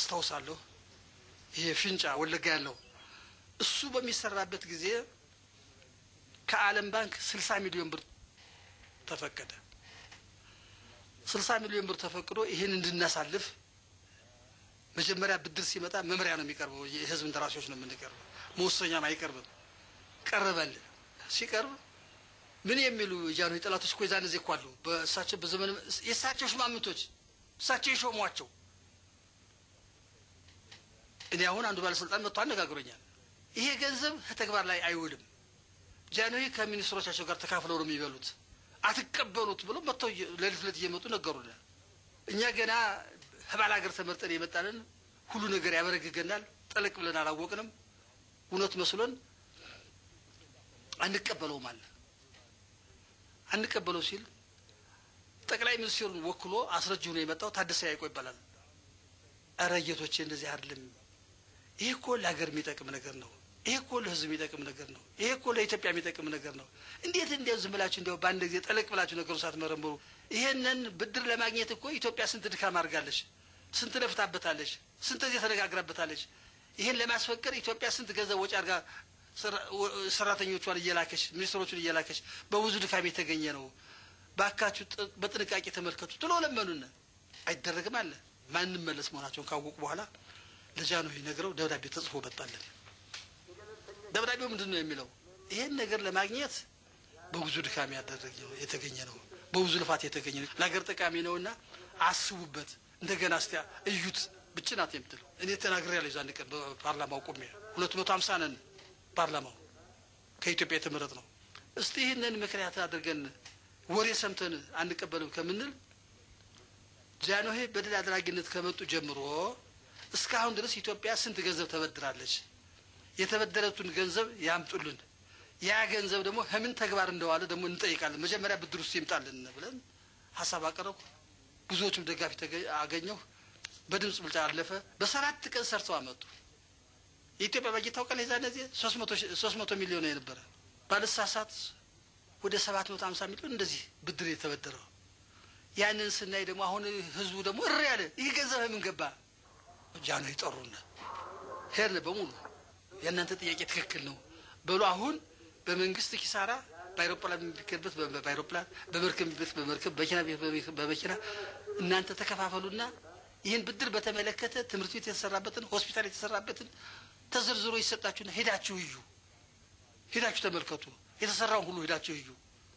አስታውሳለሁ። ይሄ ፊንጫ ወለጋ ያለው እሱ በሚሰራበት ጊዜ ከዓለም ባንክ ስልሳ ሚሊዮን ብር ተፈቀደ። ስልሳ ሚሊዮን ብር ተፈቅዶ ይህን እንድናሳልፍ መጀመሪያ ብድር ሲመጣ መምሪያ ነው የሚቀርበው። የህዝብ እንደራሴዎች ነው የምንቀርበው፣ መወሰኛም አይቀርብም። ቀረበል ሲቀርብ ምን የሚሉ የጃንሆይ ጠላቶች እኮ የዛን ጊዜ እኮ አሉ። በእሳቸው በዘመን የእሳቸው ሽማምንቶች እሳቸው የሾሟቸው እኔ አሁን አንዱ ባለስልጣን መጥቶ አነጋግሮኛል። ይሄ ገንዘብ ከተግባር ላይ አይውልም፣ ጃንሆይ ከሚኒስትሮቻቸው ጋር ተካፍለው ነው የሚበሉት፣ አትቀበሉት ብሎ መጥተው ሌሊት ሌሊት እየመጡ ነገሩን። እኛ ገና ህባል ሀገር ተመርጠን የመጣንን ሁሉ ነገር ያበረግገናል። ጠለቅ ብለን አላወቅንም። እውነት መስሎን አንቀበለውም አለ። አንቀበለው ሲል ጠቅላይ ሚኒስትሩን ወክሎ አስረጅ ሆኖ የመጣው ታደሰ ያይቆ ይባላል። እረ ጌቶቼ እንደዚህ አይደለም። ይሄ እኮ ለሀገር የሚጠቅም ነገር ነው። ይሄ እኮ ለህዝብ የሚጠቅም ነገር ነው። ይሄ እኮ ለኢትዮጵያ የሚጠቅም ነገር ነው። እንዴት እንዲያው ዝም ብላችሁ እንዲያው በአንድ ጊዜ ጠለቅ ብላችሁ ነገሩ ሳትመረምሩ ይሄንን ብድር ለማግኘት እኮ ኢትዮጵያ ስንት ድካም አድርጋለች፣ ስንት ለፍታበታለች፣ ስንት ጊዜ ተነጋግራበታለች። ይሄን ለማስፈቀድ ኢትዮጵያ ስንት ገንዘብ ወጪ አድርጋ ሰራተኞቿን እየላከች ሚኒስትሮቹን እየላከች በብዙ ድካም የተገኘ ነው። ባካችሁ በጥንቃቄ ተመልከቱ ትሎ ለመኑን። አይደረግም አለ። ማንም መለስ መሆናቸውን ካወቁ በኋላ ለጃንሆይ ነግረው ደብዳቤ ተጽፎ መጣለን። ደብዳቤው ምንድን ነው የሚለው? ይሄን ነገር ለማግኘት በብዙ ድካም ያደረገ የተገኘ ነው፣ በብዙ ልፋት የተገኘ ነው፣ ለሀገር ጠቃሚ ነውና አስቡበት፣ እንደገና እስቲ እዩት ብቻ ናት የምትለው። እኔ ተናግሬያለሁ የዛን ቀን በፓርላማው ቆሜ ሁለት መቶ ሀምሳ ነን ፓርላማው ከኢትዮጵያ የተመረጥ ነው። እስቲ ይህንን ምክንያት አድርገን ወሬ ሰምተን አንቀበልም ከምንል ጃንሆይ በድል አድራጊነት ከመጡ ጀምሮ እስካሁን ድረስ ኢትዮጵያ ስንት ገንዘብ ተበድራለች? የተበደረቱን ገንዘብ ያምጡልን። ያ ገንዘብ ደግሞ ከምን ተግባር እንደዋለ ደግሞ እንጠይቃለን። መጀመሪያ ብድር ውስጥ ይምጣልን ብለን ሀሳብ አቀረብኩ። ብዙዎቹም ደጋፊ አገኘሁ። በድምፅ ብልጫ አለፈ። በሰባት ቀን ሰርተው አመጡ። የኢትዮጵያ በጀት ታውቃለህ? የዛን ጊዜ ሶስት መቶ ሚሊዮን የነበረ ባለሳሳት ወደ ሰባት መቶ ሀምሳ ሚሊዮን እንደዚህ ብድር የተበደረው ያንን ስናይ ደግሞ አሁን ህዝቡ ደግሞ እሪ ያለ ይህ ገንዘብ ምን ገባ? ጃንሆይ ጠሩን። ሄድን በሙሉ የእናንተ ጥያቄ ትክክል ነው በሉ። አሁን በመንግስት ኪሳራ በአይሮፕላን የሚከበት በአይሮፕላን በመርከብ የሚበት በመርከብ በመኪና በመኪና እናንተ ተከፋፈሉና ይህን ብድር በተመለከተ ትምህርት ቤት የተሰራበትን ሆስፒታል የተሰራበትን ተዘርዝሮ ይሰጣችሁና ሄዳችሁ እዩ፣ ሄዳችሁ ተመልከቱ፣ የተሰራውን ሁሉ ሄዳችሁ እዩ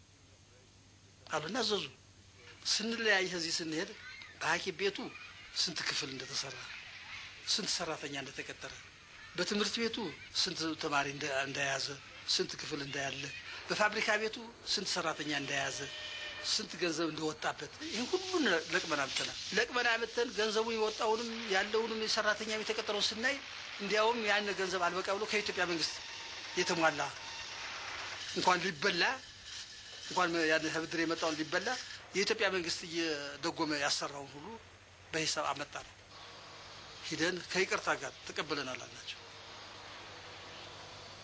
አሉና አዘዙ። ስንለያይ ከዚህ ስንሄድ በሐኪም ቤቱ ስንት ክፍል እንደተሰራ ስንት ሰራተኛ እንደተቀጠረ በትምህርት ቤቱ ስንት ተማሪ እንደያዘ ስንት ክፍል እንዳያለ በፋብሪካ ቤቱ ስንት ሰራተኛ እንደያዘ ስንት ገንዘብ እንደወጣበት ይህን ሁሉን ለቅመን አምጥተናል። ለቅመን አምጥተን ገንዘቡ የወጣውንም ያለውንም የሰራተኛ የተቀጠረውን ስናይ እንዲያውም ያን ገንዘብ አልበቃ ብሎ ከኢትዮጵያ መንግስት የተሟላ እንኳን ሊበላ እንኳን ያን ብድር የመጣውን ሊበላ የኢትዮጵያ መንግስት እየደጎመ ያሰራውን ሁሉ በሂሳብ አመጣ ነው። ሂደን ከይቅርታ ጋር ተቀብለናል አልናቸው።